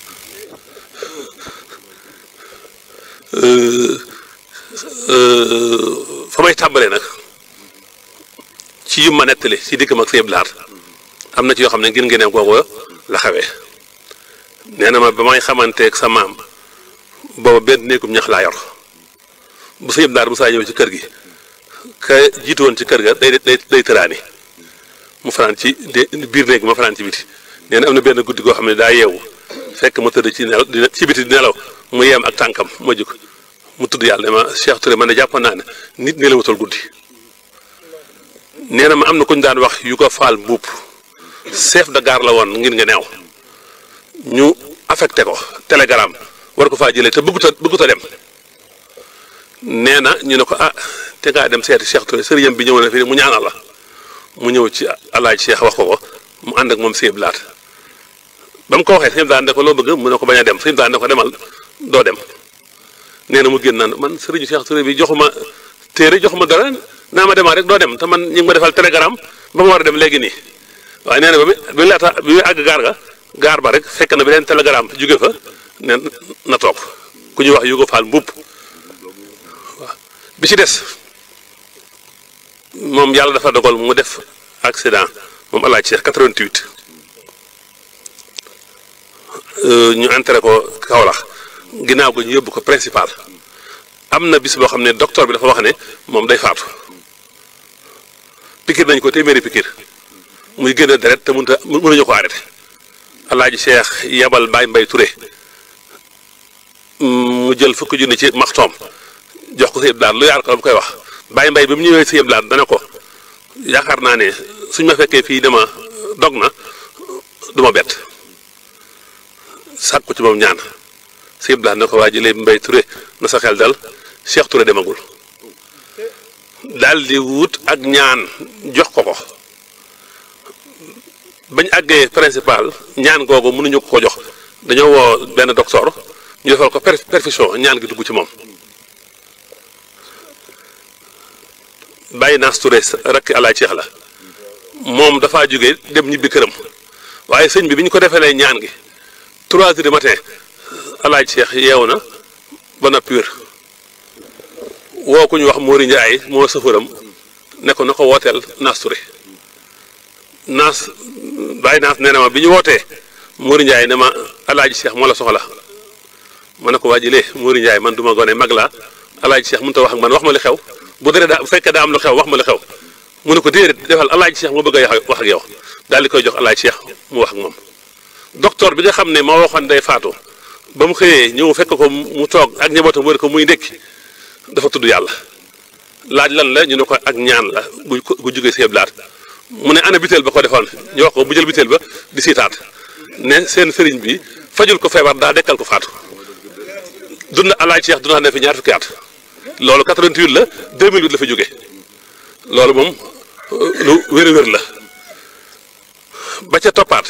fa may tàmbalee nag ci yu ma nettali ci diggam ak sëñ Abdou Lahad am na ci yoo xam ne ngir ngeneem googu la xawee nee na ma ba may xamanteeg sa maam booba benn néegum ñax laa yor bu sëñ Abdou Lahad bu saa ñëw ci kër gi ka jiitu woon ci kër ga day day day tëraani mu fanaan ci biir néeg ma fanaan ci biti nee na am na benn guddi goo xam ne daa yeewu fekk ma tëdd ci nelaw dina ci biti di nelaw mu yeem ak tànkam ma jóg mu tudd yàlla ne ma Cheikh Touré man ne jàppoon naa ne nit nelawatul guddi nee na ma am na ku ñu daan wax yu ko faal mbuub chef de gare la woon ngir nga neew ñu affecté ko télégramme war ko faa jëlee te bëggut a bëggut a dem nee na ñu ne ko ah te ngaa dem seeti Cheikh Touré sëriñam bi ñëw na fii mu ñaanal la mu ñëw ci alaaj Cheikh wax ko ko mu ànd ak moom sëñ Abdou Lahad ba mu ko waxee sëñ daan ne ko loo bëgg mu ne ko bañ a dem sëñ daan ne ko demal doo dem nee na mu génn naan man sëriñu Cheikh Touré bi joxuma téere joxuma dara naa ma demaa rek doo dem te man ñu ngi ma defal télégramme ba ma war a dem léegi nii waaye nee na ba mi bi laata bi muy àgg gaar ga gaar ba rek fekk na beneen télégramme jóge fa ne na toog ku ñuy wax Yugo Fall mbubb waaw bi ci des moom yàlla dafa dogal mu def accident moom alaaj Cheikh 88 ñu entré ko Kaolack ginnaaw ga ñu yóbbu ko principal am na bis boo xam ne docteur bi dafa wax ne moom day faatu pikir nañ ko téeméeri pikir muy gën a deret te mënut a mënuñu ko arrêté alaaji Cheikh yabal Baye Mbaye Touré mu jël fukki junni ci maxtoom jox ko si yëpp daal lu yaar ko bu koy wax Baye Mbaye bi mu ñëwee si yëpp daal dana ko yaakaar naa ne suñ ma fekkee fii dama dog na du ma bett sàkku ci moom ñaan si yëpp daal na ko waa jëlee Mbaye Touré na sa xel dal Cheikh Touré demagul daal di wut ak ñaan jox ko ko bañ àggee principal ñaan googu mënuñu ko ko jox dañoo woo benn docteur ñu defal ko perfusion ñaan gi dugg ci moom bàyyi naas Touré rakk alaaj Cheikh la moom dafaa jóge dem ñibbi këram waaye sëñ bi bi ñu ko defalee ñaan gi trois heures du matin alaaj Cheikh yeewu na ba noppi wér woo ku ñu wax Mori Ndiaye moo sëfëram ne ko na ko wooteel naas Touré naas bàyyi naas nee na ma bi ñu wootee Mori Ndiaye ne ma alaaji Cheikh moo la soxla ma ne ko waa jilee Mori Ndiaye man du ma gone mag laa alaaji Cheikh mënut a wax ak man wax ma li xew bu dee daa bu fekkee daa am lu xew wax ma li xew mu ne ko déedéet defal alaaji Cheikh moo bëgg a wax ak yow daal di koy jox alaaji Cheikh mu wax ak moom. docteur bi nga xam ne moo waxoon day faatu ba mu xëyee ñëw fekk ko mu toog ak njabootam wër ko muy ndékki dafa tudd yàlla laaj lan la ñu ne ko ak ñaan la bu bu jugee si blaat mu ne ana biteel ba ko defoon ñu wax ko bu jël biteel ba di siitaat ne seen sëriñ bi fajul ko feebar daa dekkal ko faatu dund alaaj Cheikh dund na fi ñaar fukki at loolu 88 la 2008 la fa jóge loolu moom lu wér wér la ba ca toppaat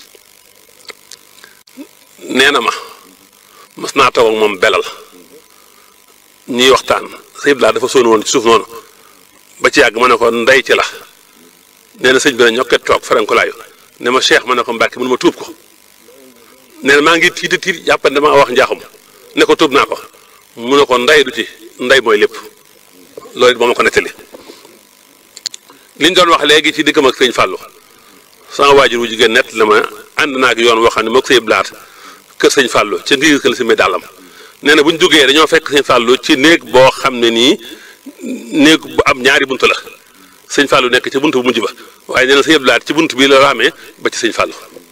nee na ma mas naa toog ak moom belal ñuy waxtaan sëñ bi dafa sonn woon ci suuf noonu ba ci yàgg ma ne ko ndey ci la nee na sëñ bi ne ñokket toog farankulaayu ne ma cheikh ma ne ko mbàkki mënu ma tuub ko nee na maa ngi tiit tiit jàpp ne damaa wax njaaxum ne ko tuub naa ko mu ne ko ndey du ci ndey mooy lépp loolu it moo ma ko nettali liñ doon wax léegi ci diggam ak sëñ Fallou sama waajur wu jigéen nett la ma ànd naa ak yoon woo xam ne moo ko sëñ blaat kër sëñ Fallou ci ngir kël si mi dàllam nee na bu ñu duggee dañoo fekk sëñ Fallou ci néeg boo xam ne nii néeg bu am ñaari bunt la sëñ Fallou nekk ci bunt bu mujj ba waaye nee na sëñ blaat ci bunt bi la raamee ba ci sëñ Fallou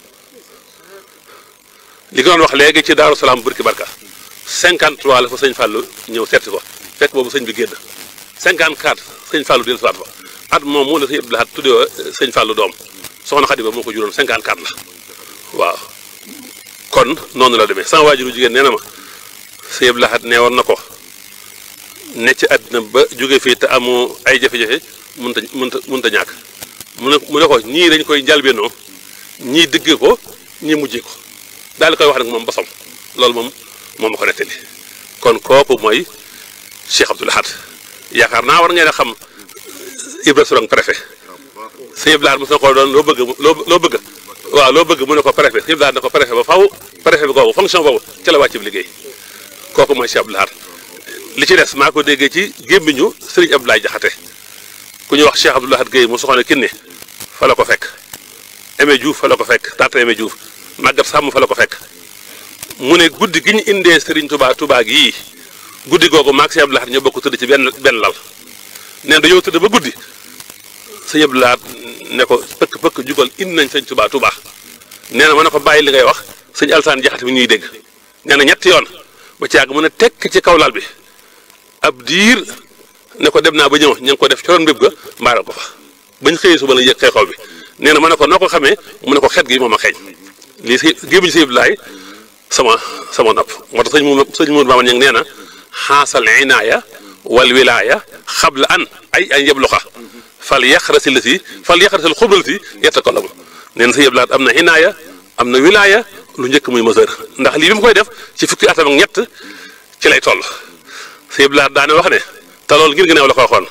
li nga doon wax léegi ci Daaru Salaam Burki Barka 53 la fa sëñ Fallou ñëw seeti ko fekk boobu sëñ bi génn 54 sëñ Fallou dellu siwaat fa at moom moo la sëñ Abdou Lahad tuddee sëñ Fallou doom soxna Xadi ba moo ko juróon 54 la waaw kon noonu la demee sama waajuru jigéen nee na ma sëñ Abdou Lahad nee woon na ko ne ci àddina ba jóge fii te amu ay jafe-jafe mënut a mënut a mënut a ñàkk mu ne mu ne ko ñii dañ koy njalbeenoo ñii dëggee ko ñii mujjee ko daal di koy wax nag moom bosom loolu moom moom ma ko nettali kon kooku mooy Cheikh Abdou Lahad yaakaar naa war ngeen a xam Ibra Sorong préfet sëñ Iblaar mos na ko doon loo bëgg loo loo bëgg waaw loo bëgg mu ne ko préfet sëñ Iblaar ne ko préfet ba faw préfet bi kooku fonction boobu ca la wàcc bi liggéey kooku mooy Cheikh Abdou Lahad li ci des maa ko déggee ci gémmiñu Sëriñ Abdoulaye Jaxate ku ñuy wax Cheikh Abdou Lahad Guèye mu soxna kinne fa la ko fekk Aimé Diouf fa la ko fekk tata Aimé Diouf màggat sàmm fa la ko fekk mu ne guddi gi ñu indee Serigne Touba Touba gii guddi googu maag Sëñ Abdou Lahad ñoo bokk tëdd ci benn benn lal neen dañoo tëdd ba guddi Sëñ Abdou Lahad ne ko pëkk pëkk jugal indi nañ Sëñ Touba Touba nee na ma ne ko bàyyi li ngay wax sëñ Alsaan Jaxate bi ñuy dégg nee na ñetti yoon ba ci yàgg mu ne tekk ci kaw lal bi ab diir ne ko dem naa ba ñëw ña ngi ko def coroon béb ga mbaaral ko fa bañ xëyee suba la yëg xew xew bi nee na ma ne ko noo ko xamee mu ne ko xet gi moom a xeeñ lii si gémmiñ si Abdoulaye sama sama nopp moo tax sëñ mu sëñ Mourou Mamadou Niang nee na xaasal inaaya wal wilaaya xabla an ay ay yebluxa fal yaxrasi la si fal yaxrasi la xubal si yetta ko la mu nee na sëñ Abdoulaye am na inaaya am na wilaaya lu njëkk muy mesure ndax lii bi mu koy def ci fukki atam ak ñett ci lay toll sëñ Abdoulaye daane wax ne te loolu ngir ginnaaw la ko waxoon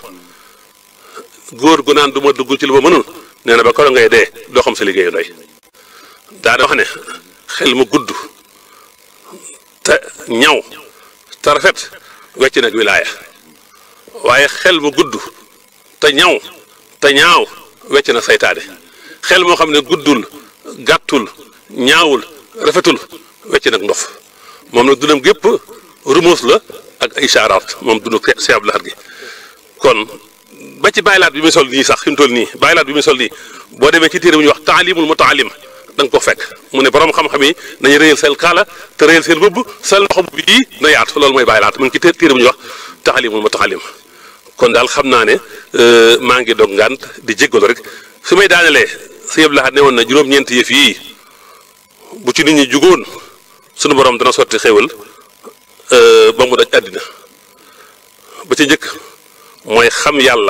góor gu naan du ma dugg ci lu ma mënul nee na ba koro ngay dee doo xam sa liggéeyu ndey daane wax ne xel mu gudd te ñaw te rafet wecc nag wilaaya waaye xel mu gudd te ñaw te ñaaw wecc na saytaane xel moo xam ne guddul gàttul ñaawul rafetul wecc nag ndof moom nag dundam gépp rumus la ak ay isaaraat moom dundu Cheikh Abdou Lahad gi kon ba ci bàyyilaat bi muy sol nii sax fi mu toll nii bàyyilaat bi muy sol nii boo demee ci téere bu ñuy wax taalimul mutaalim da nga ko fekk mu ne borom xam-xam yi nañu réyal seen kaala te réyal seen bëbb seen loxo bu bii na yaatu loolu mooy bàyyilaat mu ngi ci téere bu ñuy wax taalimul mutaalim kon daal xam naa ne maa ngi dog ngant di jéggalu rek fi may daanelee Sëñ Abdou Lahad ne woon na juróom-ñeenti yëf yii bu ci nit ñi jugoon sunu borom dana sotti xéwal ba mu daj àddina ba ci njëkk mooy xam yàlla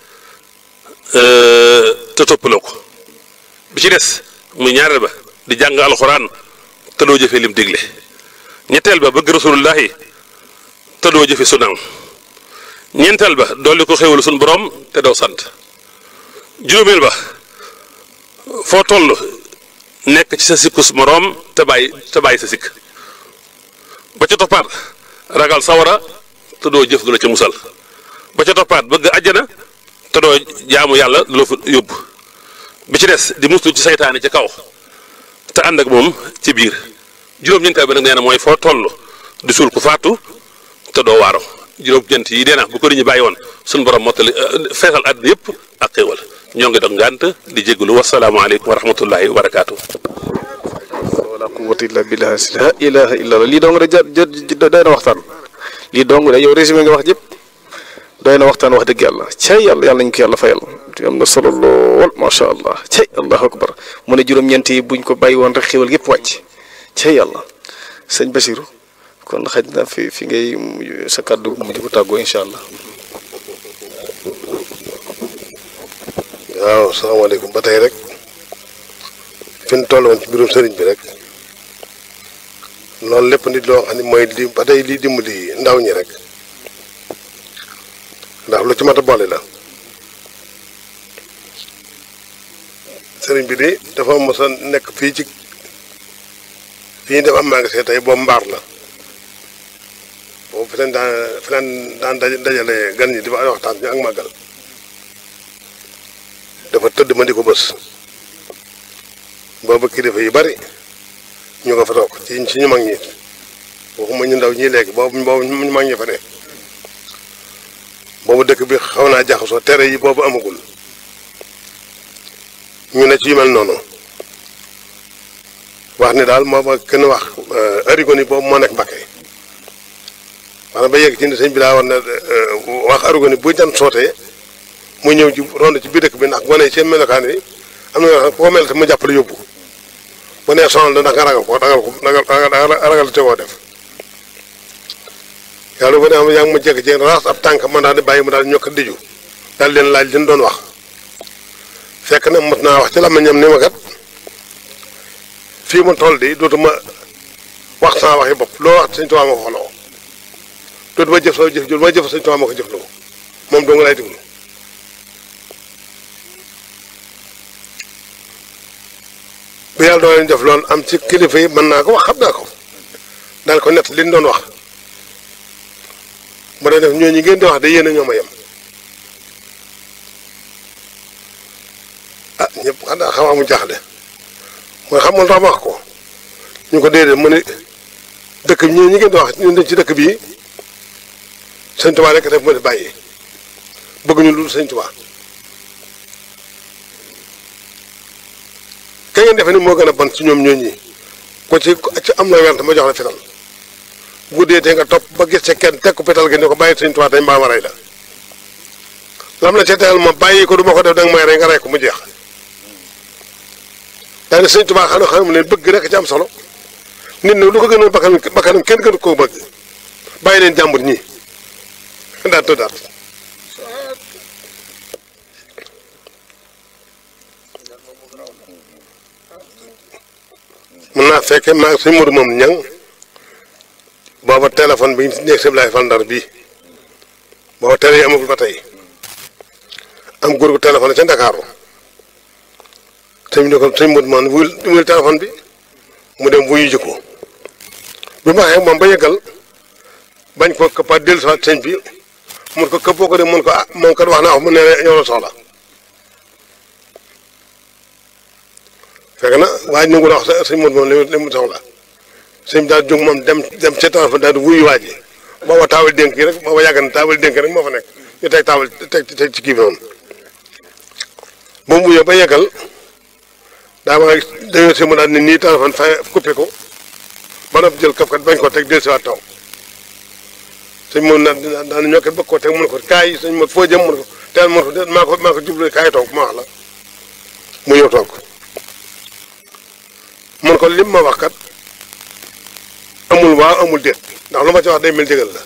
te toppaloo ko bi ci des muy ñaareel ba di jàng alxuraan te doo jëfe lim digle ñetteel ba bëgg rasulullahi te doo jëfe sunnaam ñeenteel ba dolli ko xéwal sunu borom te doo sant juróomeel ba foo toll nekk ci sa sikkus moroom te bàyyi te bàyyi sa sikk ba ca toppaat ragal sawara te doo jëf du la ca musal ba ca toppaat bëgg àjjana te doo jaamu yàlla du la fa yóbbu bi ci des di muslu ci saytaane ci kaw te ànd ak moom ci biir juróom-ñeenteel ba nag nee na mooy foo toll di suul ku faatu te doo waaro juróom-ñeent yi dee na bu ko nit ñi bàyyi woon suñu borom mottali feesal àddina yëpp ak xéewal ñoo ngi dog ngànt di jégalu wasalaamaaleykum wa rahmatullahi wa barakaatu. wala quwwata illa billah la ilaha illa allah lii dong rek ja doy na waxtaan lii dong de yow résumé nga wax jëpp doy na waxtaan wax dëgg yàlla cay yàlla yàlla nañu ko yàlla fayal am na solo lool macha allah cay allahu akbar mu ne juróom-ñeent yi buñ ko bàyyi woon rek xéwal gépp wàcc cay yàlla sëñ Basiru kon xaj na fi fi ngay sa kàddu mujj bu tàggoo incha allah. waaw salaamaaleykum ba tey rek fi ñu toll woon ci mbirum sëriñ bi rek loolu lépp nit loo xam ne mooy li ba tey lii dimbali ndaw ñi rek ndax lu ci mat a boole la sëriñ bi de dafa mos a nekk fii ci fi ñu def am magasin tey boobu mbaar la boobu fi leen daan fi leen daan dajale gan ñi di fa waxtaan ñu ak màggal dafa tëdd ma di ko bës boobu kilifa yu bari ñu ko fa toog ci ci ñu mag ñi waxuma ñu ndaw ñii léegi boobu boobu ñu mag ñi fa ne boobu dëkk bi xaw naa jaxasoo tere yi boobu amagul ñu ne ci yu mel noonu wax ni daal moo ma kenn wax arigoni boobu moo nekk Mbakke maanaam ba yegg ci ni sëñ bi daa war na wax arigoni bu jant sootee mu ñëw ci rond ci biir dëkk bi ndax gone yi seen melokaan yi am na yoo xam koo mel te mu jàppale yóbbu bu nee sonal la ndax nga ragal ko ragal ko ragal ragal te koo def yàlla bu ne am yaa ngi ma jekk ci raas ab tànk man daal di bàyyi mu daal ñokk diju daal leen laaj leen doon wax fekk na mot naa wax ci làmmiñam ni ma kat fii mu toll di dootuma wax sama waxi bopp loo wax sëñ Tuubaa ma ko xoloo dootuma jëf sama jëf jul ma jëf sëñ Tuubaa ma ko jëf loo moom doo nga lay déglu bu yàlla doo leen def loolu am ci kilifa yi mën naa ko wax xam naa ko daal ko nett li ñu doon wax bu dee def ñooñu ngeen di wax de yéen a ñoo ma yem ah ñëpp xanaa xamaa mu jaaxle mooy xam nga tax ma wax ko ñu ko déedéet mu ne dëkk bi ñooñu ngeen di wax ñun dañ ci dëkk bii sëñ Tuubaa rek def ma di bàyyi bëgguñu lu sëñ Tuubaa ka ngeen defe ni moo gën a bon ci ñoom ñooñi ko ci ci am na went ma jox la fital guddee te nga topp ba gis ca kenn teg ko fital gi ne ko bàyyi sëñ Tuubaa tey mbaa ma rey la lam la ca tegal ma bàyyi ko du ma ko def danga may rey nga rey ko mu jeex daa ne sëñ Tuubaa xam ne xam ne bëgg rek ci am solo nit nag lu ko gënoon bakkanam bakkanam kenn gënu koo bëgg bàyyi leen jàmbur ñi daal tëddaat mun naa fekke maa ngi suñ Modou moom ñang booba téléphone bi ñu nekk si Ablaye Fall Ndar bii booba télé yi amagul ba tey am góor gu téléphone ca Ndakaaru sëñ bi ne ko sëñ Modou man wuyul wuyul téléphone bi mu dem wuyu ji ko bi ma waxee moom ba yëggal bañ ko këppaat dellu si waat sëñ bi mun ko këppoo ko de mun ko ah moom kat wax naa ko mu ne yow la soxla fekk na waaye ñu ngi wax sëñ Modou moom li mu soxla sëñ bi daal jóg moom dem dem ca téléphone daal di wuyu waa ji booba taawal dénk yi rek booba yàgg na taawal dénk rek moo fa nekk ñu teg taawal teg teg ci kii bi noonu ba mu wuyoo ba yeggal daa ma dañoo si mu daal ni nii téléphone fa coupé ko ba noppi jël kaf kat bañ ko teg dellusiwaat taw sëñ moom na daan ñoo kat bëgg koo teg mun ko kaay sëñ ma foo jëm mun ko teel mun ko de maa ko maa ko jublu kaay toog ma wax la mu ñëw toog mun ko lim ma wax kat amul waaw amul déet ndax lu ma ci wax day mel jégal la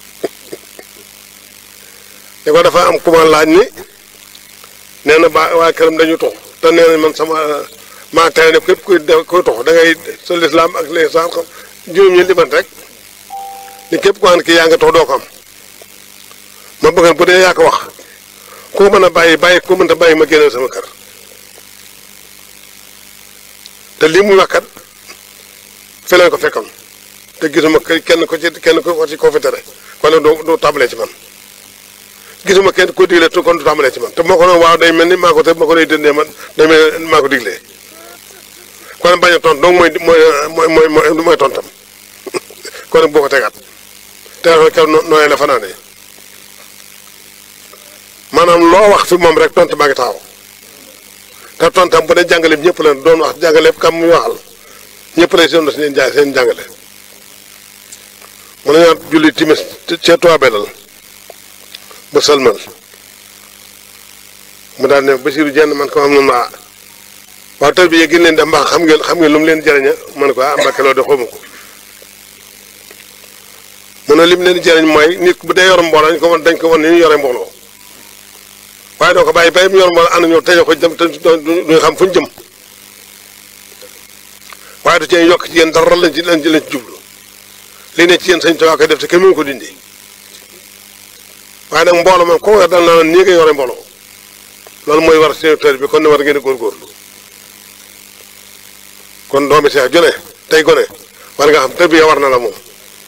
li ko dafa am ku ma laaj ni nee na ba waa këram dañu tux te nee na man sama maa tere ne képp kuy kuy tux da ngay sa lislaam ak les san xam juróom ñi liban rek ni képp ko xam ne kii yaa nga tux doo ko am ma bëgg bu dee yaa ko wax ku mën a bàyyi bàyyi ku mënta bàyyi ma génneel sama kër te lii muy wax kat fi leen ko fekkoon te gisuma kenn ko ci kenn ko ci koo fi tere kon nag doo doo tàmbalee ci man gisuma kenn ko digle tu kon du tàmbalee ci man te moo ko noonu waaw day mel ni maa ko te ma ko lay dëndee man day mel ni maa ko diglee kon bañ a tont donc mooy mooy mooy mooy mooy tontam kon nag boo ko tegaat téléphone kew nooyee la fanaanee maanaam loo wax fi moom rek tont maa ngi taxaw te tontam bu dee jàngale bi ñëpp la doon wax jàngale kam muy waxal ñëpp lay seen seen jaay seen jàngale mu ne ñoo julli timis ca Tuubaa Belal ba sëlmal mu daal ne Basiiru jenn man ko am na ma waaw tër bi yee gën leen dem mbaax xam ngeen xam ngeen lu mu leen jëriña man ko ah Mbàkke loolu de xawma ko mu ne lim leen di jëriñ mooy nit bu dee yor mbooloo dañ ko wan dañ ko wan ni ñu yore mbooloo waaye doo ko bàyyi bay mu yor mbooloo ànd ñoo tëjee ko dem te duñu xam fu ñu jëm waaye du cee yokk ci yéen dara lañ ci lañ ci lañ ci jublu li ne ci yéen sañ Tuubaa koy def te kenn mënu ko dindi waaye nag mbooloo moom koo yor dal naa nii nga yore mbooloo loolu mooy war sénateur bi kon ne war ngeen di góorgóorlu kon doomi seex jone tey gone war nga xam tërbiya war na la moom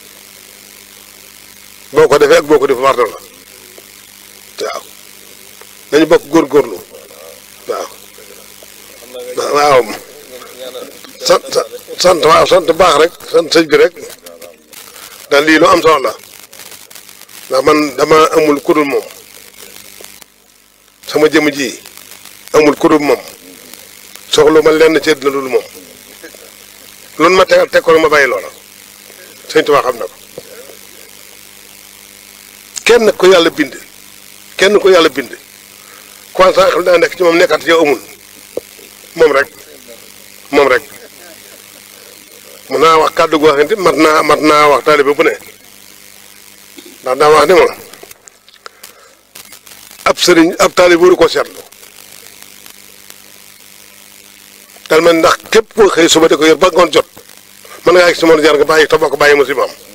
boo ko defee ak boo ko defee war na la waaw nañu bokk góorgóorlu waaw waaw sant sant waaw sant baax rek sant sëñ bi rek daal lii lu am solo la ndax man dama amul kudul moom sama jëmm ji amul kudul moom soxlu ma lenn ci àddina dul moom loolu ma tegal teg ko ma bàyyi loola sëñ Tuubaa xam na ko kenn ko yàlla bind kenn ko yàlla bind kon sax xam daa nekk ci moom nekkat ci yow amul moom rek moom rek mun naa wax kàddu goo xamante mat naa mat naa wax taalibe bu ne ndax daa wax ni ma ab sëriñ ab taalibe waru ko seetlu dal man ndax képp koo xëy suba di ko yor ba ngoon jot mën ngaa gis si moom jar nga bàyyi te boo ko bàyyi musiba am